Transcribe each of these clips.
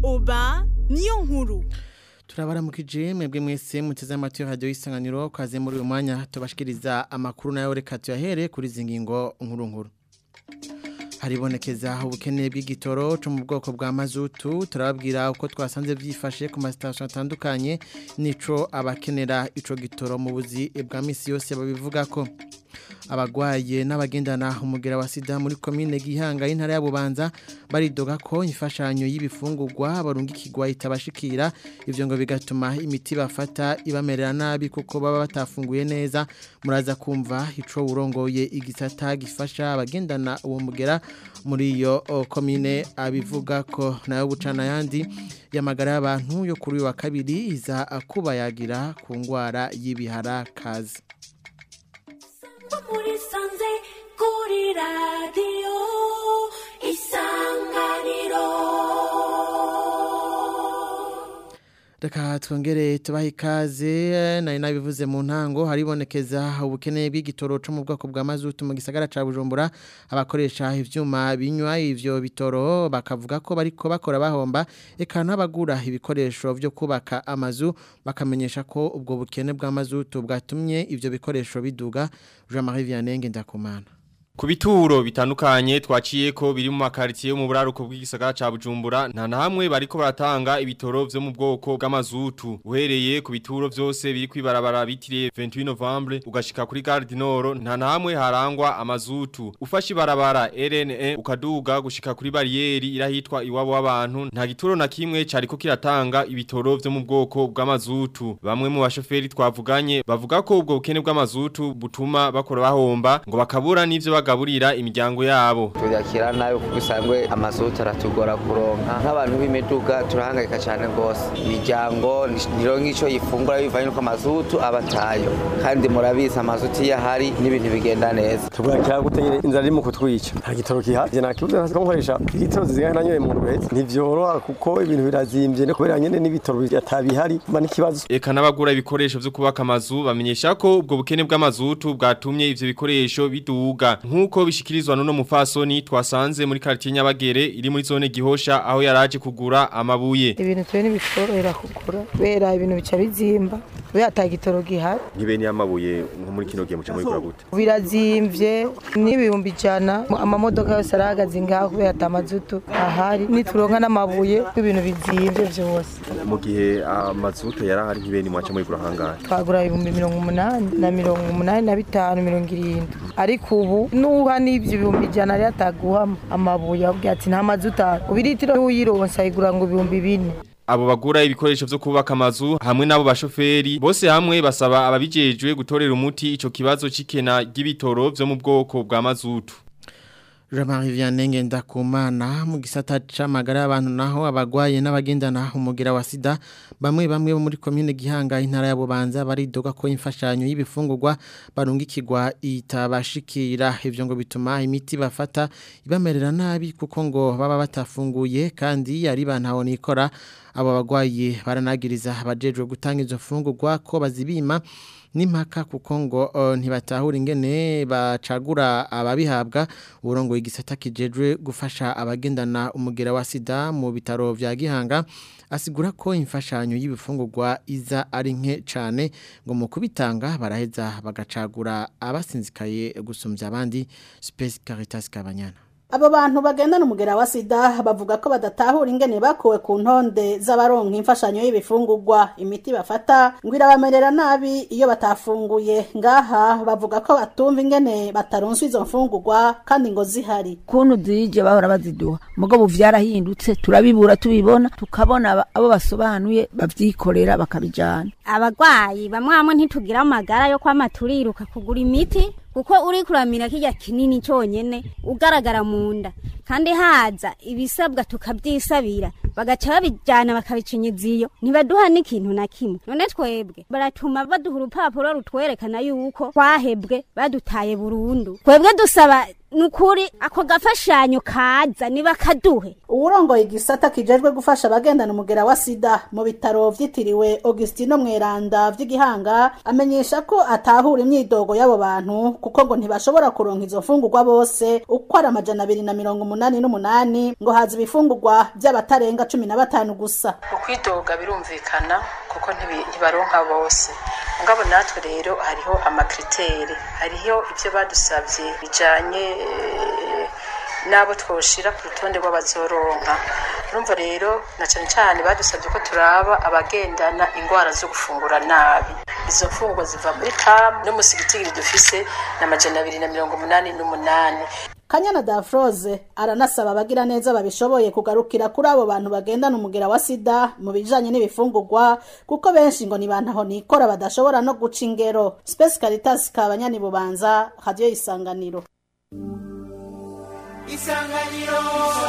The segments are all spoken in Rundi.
oba niyo nkuru turabaramukije mwebwe mwese muteze amatwi radio y'isanganiro kaze muri uyu mwanya tubashikiriza amakuru nayo reka tuyahere kuri zingingo nkuru nkuru haribonekeza ubukene bw'igitoro cyo mu bwoko bwa mazutu turababwira uko twasanze byifashe ku masitasiyo atandukanye nico abakenera ico gitoro mu buzi bwa misi yose babivuga ko abagwaye n'abagendana umugera wa sida muri komine gihanga y'intara ya Bubanza baridoga ko imfashanyo y'ibifungurwa barungikirwa itabashikira ivyo ngo bigatuma imiti bafata ibamerera nabi kuko baba batafunguye neza muraza kumva ico urongoye igisata gifasha abagendana uwo mugera muri iyo komine abivuga ko nayo bucana yandi yamagara y'abantu yo kuri uyu wa kabiri iza akubayagira ku ngwara y'ibihara kazi muri sanze kuri radiyo isanganiro Reka twongere tubaha ikaze nari nabivuze mu ntango haribonekeza ubukene bw'igitoro cyo mu bwoko bwa mazutu mu gisagara ca Bujumbura abakoresha ivyuma binywa ivyo bitoro bakavuga ko bariko bakora bahomba eka n'abagura ibikoresho vyo kubaka amazu bakamenyesha ko ubwo bukene bwa mazutu bwatumye ivyo bikoresho biduga Jean-Marie Vianney ndakumana Ku bituro bitandukanye twaciye ko biri mu makaritiye mu buraruko bw'igisagara ca Bujumbura nta na hamwe bariko baratanga ibitoro vyo mu bwoko bw'amazutu uhereye ku bituro vyose biri kwibarabara bitiriye 28 Novembre ugashika kuri Gare du Nord nta na hamwe harangwa amazutu ufashe ibarabara RNE ukaduga gushika kuri barrieri irahitwa iwabo w'abantu nta gituro na kimwe cariko kiratanga ibitoro vyo mu bwoko bw'amazutu bamwe mu bashoferi twavuganye bavuga ko ubwo bukene bw'amazutu butuma bakora bahomba ngo bakabura n'ivyo bagaburira imiryango yabo turyakira nabi kuko usangwe amazutu aratugora kuronka nk'abantu b'imiduga turahangayika cyane rwose imiryango ntironka icyo yifungura bivanye n'uko amazutu aba atayo kandi murabizi amazutu iyo ahari n'ibintu bigenda neza turakira gutegera inzara irimo kutwica nta gitoro kihari nta kibuze nka nkoresha litiro zizigana nanyoye mu rubezi ntivyoroha kuko ibintu birazimvye no kubera nyene n'ibitoro atabihari mba n'ikibazo eka n'abagura ibikoresho vyo kubaka amazu bamenyesha ko ubwo bukene bw'amazutu bwatumye ivyo bikoresho biduga nk'uko bishikirizwa n'uno mufasoni twasanze muri quartier Nyabagere iri muri zone Gihosha aho yaraje kugura amabuye ibintu twe ntibitworohera kugura kubera ibintu bica bizimba kubera ata gitoro gihari nk'ibeni y'amabuye nko muri kino gihe muca mubikora gute birazimvye n'ibihumbi ijana amamodoka yose arahagaze ngaho kubera ata mazutu ahari nituronka n'amabuye ibintu bizimvye vyose mu gihe amazutu yarahari nk'ibeni mwaca mubigura hangahe twagura ibihumbi mirongo umunani na mirongo umunani na bitanu mirongo irindwi ariko ubu nuha n'ivyo ibihumbi ijana ari ataguha amabuye avuga ati nta mazutu ahari ubiritiro n'uyironsa ayigura ngo ibihumbi bine abo bagura ibikoresho vyo kubaka amazu hamwe nabo bashoferi bose hamwe basaba ababijejwe gutorera umuti ico kibazo cikena ry'ibitoro vyo mu bwoko bwa mazutu Jean-Marie Vianney ndakumana mu gisata c'amagara y'abantu naho abagwaye n'abagendana umugira wa sida bamwe bamwe bo muri commune Gihanga intara ya Bubanza baridoga ko imfashanyo y'ibifungurwa barungikirwa itabashikira ivyo ngo bituma imiti bafata ibamerera nabi kuko ngo baba batafunguye kandi ari bantaho nikora abo bagwaye baranagiriza abajejwe gutanga izo fungurwa ko bazibima n'impaka kuko ngo uh, ntibatahura ingene bacagura ababihabwa uburongo igisata kijejwe gufasha abagendana umugera wa sida mu bitaro vya Gihanga asigura ko imfashanyo y'ibifungurwa iza ari nke cyane ngo mu kubitanga baraheza bagacagura abasinzikaye gusumbya abandi Space Caritas Kabanyana Abo bantu bagendana umugera wa sida bavuga ko badatahura ingene bakuwe ku ntonde z'abaronka imfashanyo y'ibifungurwa imiti bafata ngo irabamerera nabi iyo batafunguye ngaha bavuga ko batumva ingene bataronswa izo mfungurwa kandi ngo zihari kuntu zije bahora baziduha mugabo vyarahindutse turabibura tubibona tukabona abo basobanuye bavyikorera bakabijana abagwayi bamwe bamwe ntitugira amagara yo kwama turiruka kugura imiti kuko uri kuramira kirya kinini cyonyene ugaragara mu nda kandi haza ibisabwa tukabyisabira bagaca babijyana bakabicinyiza iyo ntibaduha n'ikintu na kimwe none twebwe baratuma baduha urupapuro rutwerekana yuko twahebwe badutaye burundu twebwe dusaba nukuri ako gafashanyo kaza niba kaduhe uwurongoye igisata kijejwe gufasha abagendana umugera wa sida mu bitaro vyitiriwe Augustino Mweranda vy'igihanga amenyesha ko atahura imyidogo y'abo bantu kuko ngo ntibashobora kuronka izo mfungurwa bose uko ari amajana abiri na mirongo umunani n'umunani ngo haza ibifungurwa vy'abatarenga cumi na batanu gusa ukwidoga birumvikana kuko ntibi- ntibaronka bose mugabo natwe rero hariho amakriteri hariho ibyo badusabye bijanye eh, n'abo twoshira ku rutonde rw'abazoronka urumva rero na cane cane badusabye ko turaba abagendana ingwara zo gufungura nabi izo mfungwa ziva muri kam no musigitigiri dufise na majana abiri na mirongo umunani n'umunani kanyana dafroze aranasaba abagira neza babishoboye kugarukira kuri abo bantu bagendana umugera wa sida mu bijanye n'ibifungurwa kuko benshi ngo ni bantaho nikora badashobora no guca ingero space caritas kabanyani bubanza radio isanganiro isanganiro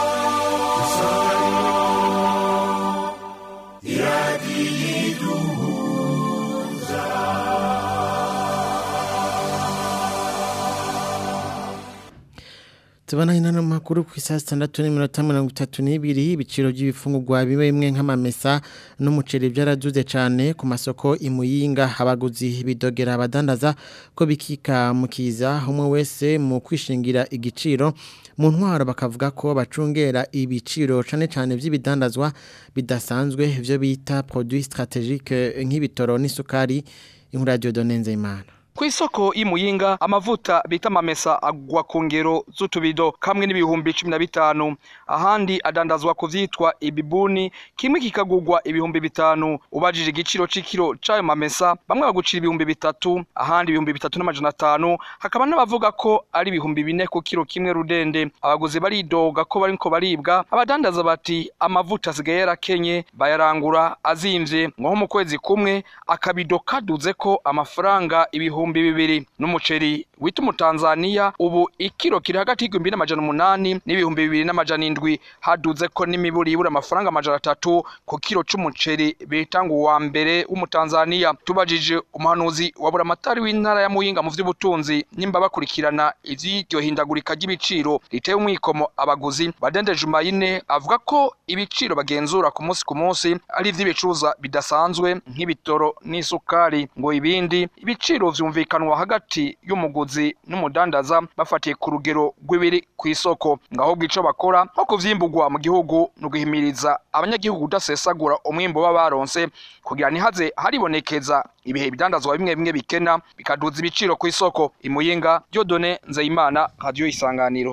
tubona inano makuru ku isaha sitandatu n'iminota mirongo itatu n'ibiri ibiciro by'ibifungurwa bimwe bimwe nk'amamesa n'umuceri byaraduze cyane ku masoko imuyinga abaguzi bidogera abadandaza ko bikika mu kiza umwe wese mu kwishingira igiciro mu ntwaro bakavuga ko bacungera ibiciro cyane cyane by'ibidandazwa bidasanzwe ibyo bita produit strategique nk'ibitoro n'isukari inkuru ya Dieudonne Nzeyimana ku isoko y'imuyinga amavuta bita amamesa agwa ku ngero z'utubido kamwe n'ibihumbi cumi na bitanu ahandi adandazwa ku vyitwa ibibuni kimwe kikagurwa ibihumbi bitanu ubajije igiciro c'ikiro c'ayo mamesa bamwe bagucira ibihumbi bitatu ahandi ibihumbi bitatu n'amajana atanu hakaba n'abavuga ko ari ibihumbi bine ku kiro kimwe rudende abaguzi baridoga ko bariko baribwa abadandaza bati amavuta asigaye yarakenye bayarangura azimvye nko mu kwezi kumwe akabido kaduze ko amafaranga ibihumbi bibiri n'umuceri wita umutanzaniya ubu ikiro kiri hagati y'igihumbi n'amajana umunani n'ibihumbi bibiri n'amajana indwi haduze ko n'imiburi ibura amafaranga amajana atatu ku kiro c'umuceri bita ngo uwa mbere w'umutanzaniya tubajije umuhanuzi wa buramatari w'intara ya muyinga mu vy'ubutunzi nimba bakurikirana ivy'iryo hindagurika ry'ibiciro riteye umwikomo abaguzi badende jumayine avuga ko ibiciro bagenzura ku munsi ku munsi ari ivy'ibicuruzwa bidasanzwe nk'ibitoro n'isukari ngo ibindi ibiciro vyumvikanwa hagati y'umuguzi n'umudandaza bafatiye ku rugero rw'ibiri ku isoko ngaho bw'ico bakora nko kuvyimburwa mu gihugu no guhimiriza abanyagihugu kudasesagura umwimbo baba baronse kugira ntihaze haribonekeza ibihe ibidandazwa bimwe bimwe bikena bikaduza ibiciro ku isoko imuyinga Dieudonne Nzeyimana radio isanganiro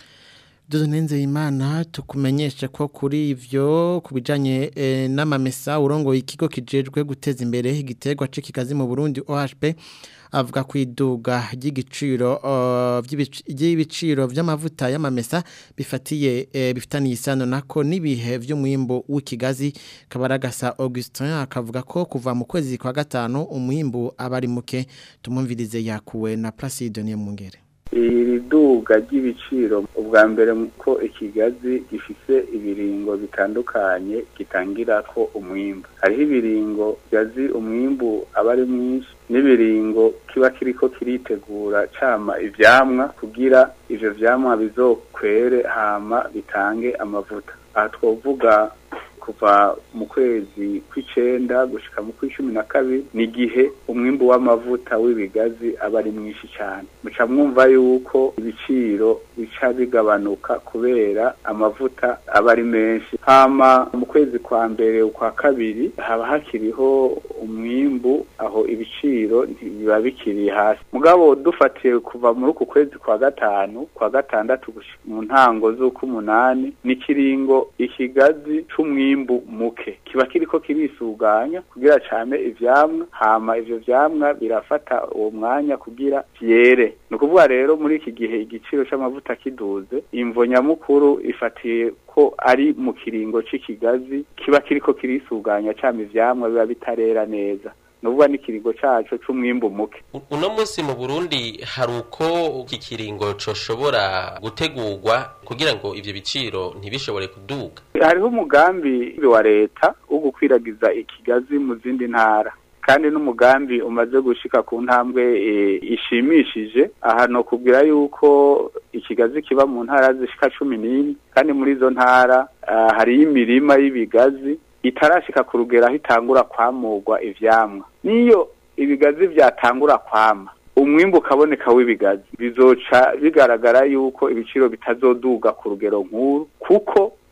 Duzunenze imana tukumenyeshe ko kuri ivyo kubijanye e, n'amamesa urongo ikigo kijejwe guteza imbere igiterwa c'ikigazi mu Burundi OHP avuga kwiduga ry'igiciro uh, vy'ibiciro vy'amavuta y'amamesa bifatiye e, bifitaniye isano nako nibihe vy'umwimbo w'ikigazi kabaragasa Augustin akavuga ko kuva mu kwezi kwa gatanu umwimbo abari muke tumumvirize yakuwe na Placide Niyombungere iri duga ry'ibiciro ubwa mbere ko ikigazi gifise ibiringo bitandukanye gitangira ko umwimbu hariho ibiringo gazi umwimbu aba ari mwinshi n'ibiringo kiba kiriko kiritegura cama ivyamwa kugira ivyo vyamwa bizokwere hama bitange amavuta aha twovuga kuva mu kwezi kw'icenda gushika mu kw'icumi na kabiri ni igihe umwimbu w'amavuta w'ibigazi aba ari mwinshi cyane muca mwumva yuko ibiciro bica bigabanuka kubera amavuta aba ari menshi hama mu kwezi kwa mbere ukwa kabiri haba hakiriho umwimbu aho ibiciro ntibiba bikiri hasi mugabo dufatiye kuva muri uku kwezi kwa gatanu kwa gatandatu gushika mu ntango z'ukumunani ni kiringo ikigazi c'umwimbu umwimbu muke kiba kiriko kirisuganya kugira cane ivyamwa hama ivyo vyamwa birafata uwo mwanya kugira vyere ni ukuvuga rero muri iki gihe igiciro c'amavuta kiduze imvo nyamukuru ifatiye ko ari mu kiringo c'ikigazi kiba kiriko kirisuganya cama ivyamwa biba bitarera neza nuvuga n'ikiringo caco c'umwimbu muke uno munsi mu Burundi hari uko iki kiringo coshobora gutegurwa kugira ngo ivyo biciro ntibishobore kuduga hariho umugambi wa leta wo gukwiragiza ikigazi mu zindi ntara kandi n'umugambi umaze gushika ku ntambwe e, ishimishije aha no kubwira yuko ikigazi kiba mu ntara zishika cumi n'imwe kandi muri izo ntara uh, hariyo imirima y'ibigazi itarashika ku rugero aho itangura kwamurwa ivyamwa niyo ibigazi vyatangura kwama umwimbu ukaboneka w'ibigazi bizoca bigaragara yuko ibiciro bitazoduga ku rugero nkuru kuko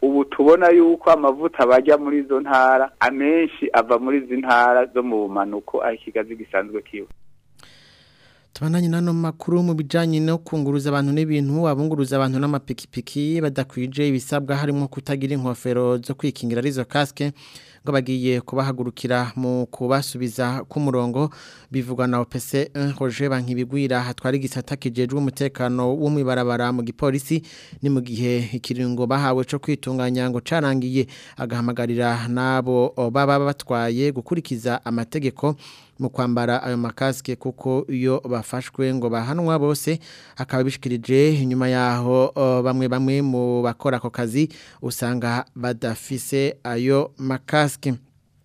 ubu tubona yuko amavuta bajya muri izo ntara amenshi ava muri izi ntara zo mu bumanuko aho ikigazi gisanzwe kiba Tubananye nano makuru mu bijanye no kunguruza abantu n'ibintu abunguruza abantu n'amapikipiki badakwije ibisabwa harimo kutagira inkofero zo kwikingira arizo casque ngo bagiye kubahagurukira mu kubasubiza ku murongo bivugwa na OPC 1 Roger Bankibigwira hatwari gisata kijejwe umutekano wo mwibarabara mu gipolisi ni mu gihe ikiringo bahawe cyo kwitunganya ngo carangiye agahamagarira nabo baba batwaye gukurikiza amategeko mu kwambara ayo makaske kuko iyo bafashwe ngo bahanwa bose akaba bishikirije inyuma yaho o, bamwe bamwe mu bakora ako kazi usanga badafise ayo makaske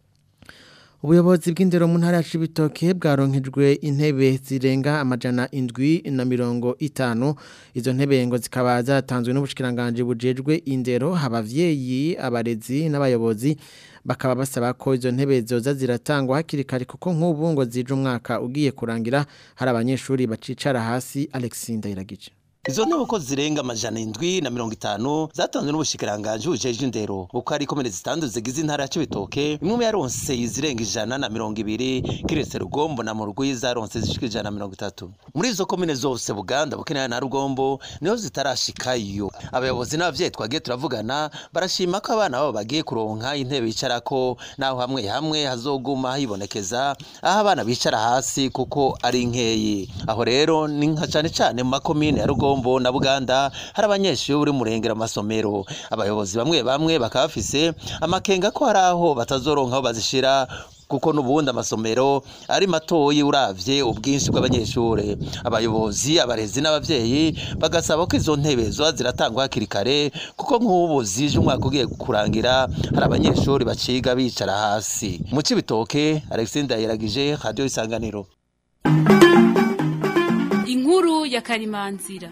Ubuyobozi bw'indero mu ntara ya Cibitoke bwaronkejwe intebe zirenga amajana indwi na mirongo itanu izo ntebe ngo zikaba zatanzwe n'ubushikiranganje bujejwe indero abavyeyi abarezi n'abayobozi bakaba basaba ko izo ntebe zoza ziratangwa hakiri kare kuko nk'ubu ngo zije umwaka ugiye kurangira hari abanyeshuri bacicara hasi Alexis Ndayiragije Izo ntebe uko zirenga amajana indwi na mirongo itanu zatanzwe n'ubushikiranganje bujeje indero uko ari komine zitandatu zigize intara ya Cibitoke imwe yaronse izirenga ijana na mirongo ibiri kiretse Rugombo na Murugwi zaronse zishika ijana na mirongo itatu muri izo komine zose Buganda Bukenera na Rugombo niho zitarashikayo abayobozi n'abavyeyi twagiye turavugana barashima ko abana babo bagiye kuronka intebe bicarako naho hamwe hamwe hazoguma hibonekeza aho abana bicara hasi kuko ari nkeyi aho rero ni nka cane cane mu makomine ya Rugombo Rugombo na Buganda hari abanyeshuri murengera amasomero abayobozi bamwe bamwe bakaba bafise amakenga ko hari aho batazoronka aho bazishira kuko nubundi amasomero ari matoyi uravye ubwinshi bw'abanyeshure abayobozi abarezi n'abavyeyi bagasaba ko izo ntebe zoba ziratangwa hakiri kare kuko nk'ubu zije umwaka ugiye kurangira hari abanyeshuri baciga bicara hasi mu cibitoke Alexis Ndayiragije Radio Isanganiro inkuru ya karimanzira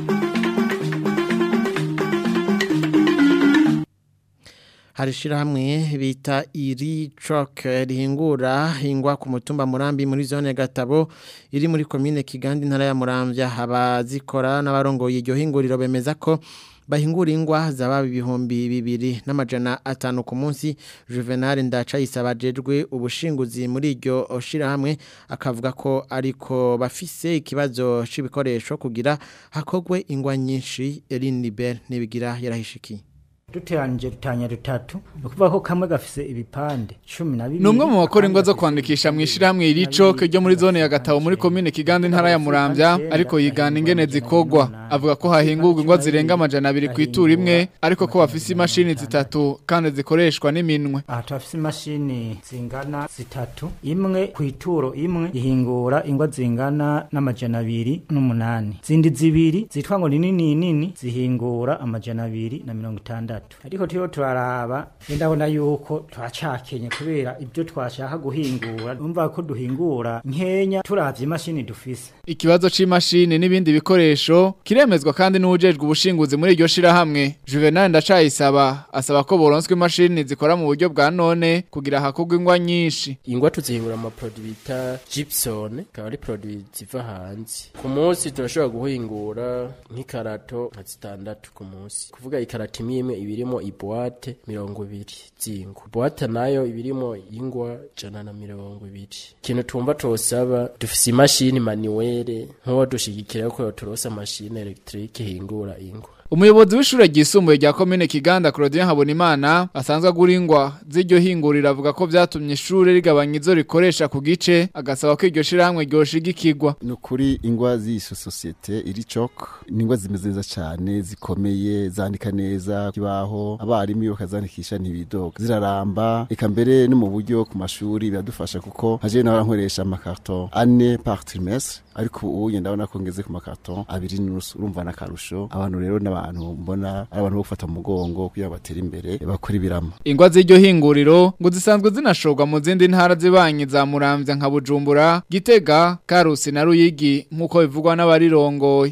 hari ishyirahamwe bita iri coke rihingura hingwa ku mutumba murambi muri zone gatabo iri muri komine kigandi ntara ya murambya abazikora n'abarongoye iryo hinguriro bemeza ko bahingura ingwa zaba ibihumbi bibiri n'amajana atanu ku munsi juvenal ndacayisaba ajejwe ubushinguzi muri iryo shirahamwe akavuga ko ariko bafise ikibazo c'ibikoresho kugira hakogwe ingwa nyinshi Elinibel nibigira yarahishikiye duteranyije dutanya dutatu ni ukuvuga ko kamwe gafise ibipande cumi na bibiri ni umwe mu bakora ingwa zo kwandikisha mu ishyirahamwe iricoke ryo muri zone ya gatabo muri komine kiganda intara ya murambya ariko yigana ingene zikogwa avuga ko hahingurwa ingwa zirenga amajana abiri ku ituru imwe ariko ko bafise imashini zitatu kandi zikoreshwa n'iminwe aha turafise imashini zingana zitatu imwe ku ituro imwe ihingura ingwa zingana n'amajana abiri n'umunani zindi zibiri zitwa ngo ni nini nini zihingura amajana abiri na mirongo itandatu ariko turiho turaraba ndabona yuko turacakenye kubera ibyo twashaka guhingura numva ko duhingura nkenya turavye imashini dufise ikibazo c'imashini n'ibindi bikoresho kiremezwa kandi n'ujejwe ubushinguzi muri iryo shirahamwe Juvenal ndacayisaba asaba ko boronswe imashini zikora mu buryo bwa none kugira hakogwe ingwa nyinshi ingwa tuzihingura ama produit bita gypsum akaba ari produit ziva hanze ku munsi turashobora guhingura nk'ikarato nka zitandatu ku munsi kuvuga ikarato imwe imwe ibirimo ibuwate mirongo ibiri z'ingwa buwate nayo ibirimo ingwa jana na mirongo ibiri ikintu tumva tosaba dufise imashini manuwere nk'uwo dushigikira ko turosa mashini electrique ihingura ingwa umuyobozi w'ishure ryisumbuye rya komine Kiganda Claudien Habonimana asanzwe agura ingwa z'iryo hingurira avuga ko vyatumye ishure rigabanya izo rikoresha ku gice agasaba ko iryo shirahamwe ryoshigikirwa ni ukuri ingwa z'iso sosiyete iri cok ni ingwa zimeze neza cyane zikomeye zandika neza kibaho abarimu iyo bakazandikisha ntibidoga ziraramba eka mbere no mu buryo ku mashuri biradufasha kuko haje nawe nkoresha amakarton ane par trimestre ariko ubu ngenda ndabona ko ngeze ku makarton abiri n'urusu urumva n'akarusho abantu rero n'abantu mbona ari abantu bo gufata mu mugongo kugira ngo batere imbere bakora ibirama ingwa z'iryo hinguriro ngo zisanzwe zinashorwa mu zindi ntara zibanye za Muramvya nka Bujumbura Gitega Karusi na Ruyigi nk'uko bivugwa n'abarirongoye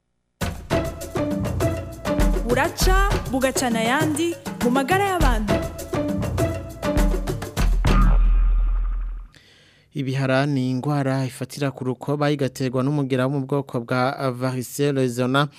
buraca bugacana ayandi mu magara y'abantu Ibihara ni ingwara ifatira ku rukoba igaterwa n'umugera wo mu bwoko bwa varicelle zona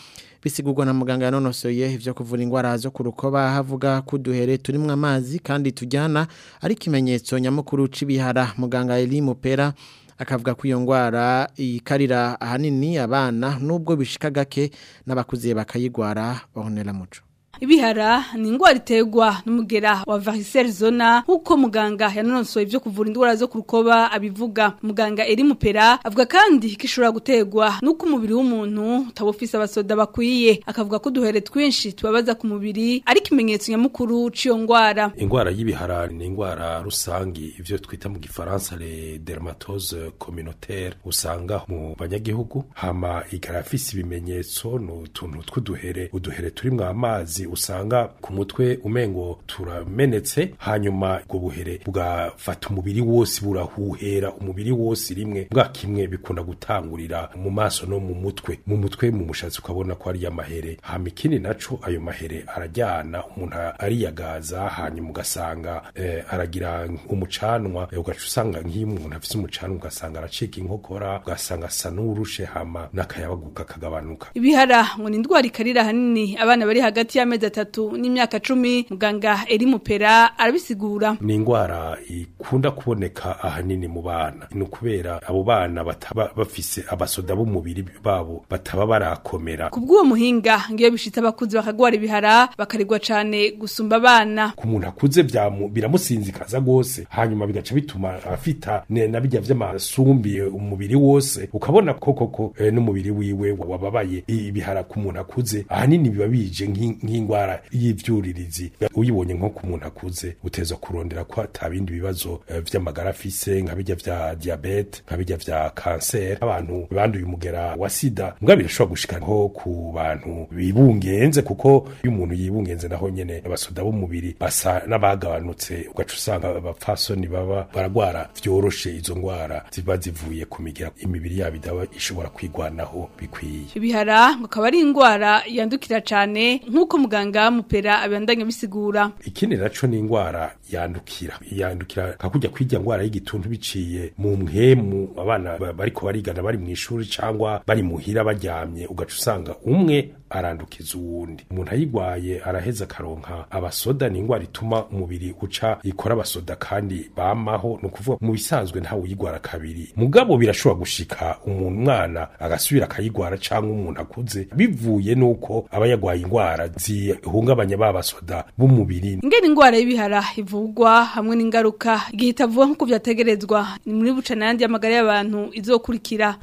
bisigurwa na muganga yanonosoye ivyo kuvura ingwara zo kurukoba havuga kuduhere turimwe amazi kandi tujyana ari kimenyetso nyamukuru c'ibihara muganga Eli Mupera akavuga ko iyo ngwara ikarira ahanini abana nubwo bishika gake n'abakuze bakayigwara bahonera muco Ibihara ni ingwara iterwa n'umugera wa varicelle zona nkuko muganga yanonosoye ivyo kuvura indwara zo kurukoba abivuga muganga eri mupera avuga kandi kishobora guterwa nuko umubiri w'umuntu utabufise abasoda bakwiye akavuga ko duhere twinshi tubabaza ku mubiri ari kimenyetso nyamukuru c'iyo ngwara ingwara y'ibihara ni ingwara rusangi ivyo twita mu gifaransa le dermatose communautaire usanga mu banyagihugu hama igarafise ibimenyetso n'utuntu tw'uduhere uduhere turimwo amazi usanga ku mutwe umengo turamenetse hanyuma ubwo buhere bugafata umubiri wose burahuhera umubiri wose rimwe bwa kimwe bikunda gutangurira mu maso no mu mutwe mu mutwe mu mushatsi ukabona ko ari amahere hama ikindi naco ayo mahere arajyana umuntu ariyagaza hanyuma ugasanga eh, aragira umucanwa eh, ugaca usanga nk'iyo umuntu afise umucanwa ugasanga aracika inkokora ugasanga asa n'urushe hama n'akayabaguka kagabanuka ibihara ngo ni indwara ikarira hanini abana bari hagati y'amezi atatu n'imyaka cumi muganga eri mupera arabisigura ni ingwara ikunda kuboneka ahanini mu bana ni ukubera abo bana bataba bafise abasoda b'umubiri babo bataba barakomera ku bw'uwo muhinga ngiyo bishitse abakuzi bakagwara ibihara bakarigwa cane gusumba abana ku muntu akuze byamu- biramusinzikaza rwose hanyuma bigaca bituma afita ne- na bijya vy'amasumbi umubiri wose ukabona ko koko eh, n'umubiri wiwe wababaye ibihara ku muntu akuze ahanini biba bije nk'in- nk'ingwara y'ivyuririzi uyibonye nko ku muntu akuze uteza kurondera ko ata bindi bibazo eh, vy'amagara afise nka bijya vya diabete nka bijya vya kanseri abantu banduye umugera wa sida mbwa birashobora gushika nko ku bantu bibungenze kuko iyo umuntu yibungenze naho nyene abasoda b'umubiri basa n'abagabanutse ugaca usanga abapfasoni baba baragwara vyoroshe izo ngwara ziba zivuye ku migera imibiri yabo idaba ishobora kwigwanaho bikwiye ibihara ngo akaba ari indwara yandukira cane nk'uko muganga mupera abandanya bisigura ikindi naco ni ingwara yandukira yandukira kakujya kwirya ngwara y'igituntu biciye mu mpemu abana ba- bariko barigana bari mu ishuri cangwa bari muhira baryamye ugaca usanga umwe arandukiza uwundi umuntu ayigwaye araheza akaronka abasoda ni ingwara ituma umubiri uca ikora abasoda kandi bamaho ni ukuvuga mu bisanzwe ntawe uyigwara kabiri mugabo birashobora gushika umuntu umwana agasubira akayigwara cangwa umuntu akuze bivuye nuko aba yagwaye ingwara zihungabanya ba basoda b'umubiri ingene ingwara y'ibihara ivugwa hamwe n'ingaruka igihe itavuga nk'uko vyategerezwa ni muri bucana yandi y'amagara y'abantu izokurikira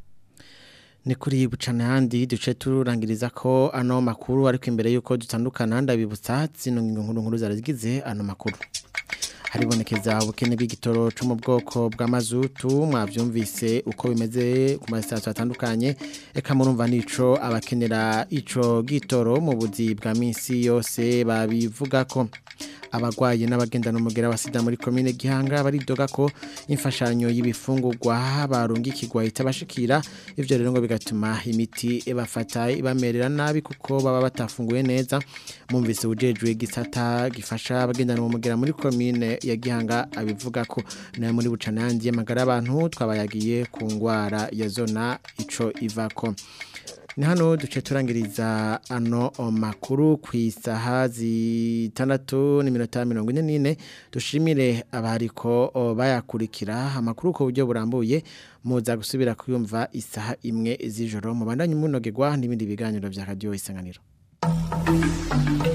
ni kuri bucana handi duce turangiriza ko ano makuru ariko imbere yuko dutandukana ndabibutsa zino ngingo nkuru nkuru zarazigize ano makuru haribonekeza ubukene bw'igitoro cyo mu bwoko bw'amazutu mwabyumvise uko bimeze ku masitasiyo atandukanye reka murumva nico abakenera ico gitoro mu buzi bwa minsi yose babivuga ko abagwaye n'abagendana umugera wa sida muri komine gihanga baridoga ko imfashanyo y'ibifungurwa barungikirwa itabashikira ivyo rero ngo bigatuma imiti bafata ibamerera nabi kuko baba batafunguye neza mumvise ujejwe gisata gifasha abagendana umugera muri komine ya gihanga abivuga ko nayo muri bucana yandi y'amagara y'abantu twabayagiye ku ngwara ya zona ico ivako ni hano duce turangiriza ano makuru ku isaha zitandatu n'iminota mirongo ine n'ine dushimire abariko bayakurikira amakuru ku buryo burambuye muza gusubira kuyumva isaha imwe z'ijoro mubandanye umunogerwa n'ibindi biganiro bya radiyo isanganiro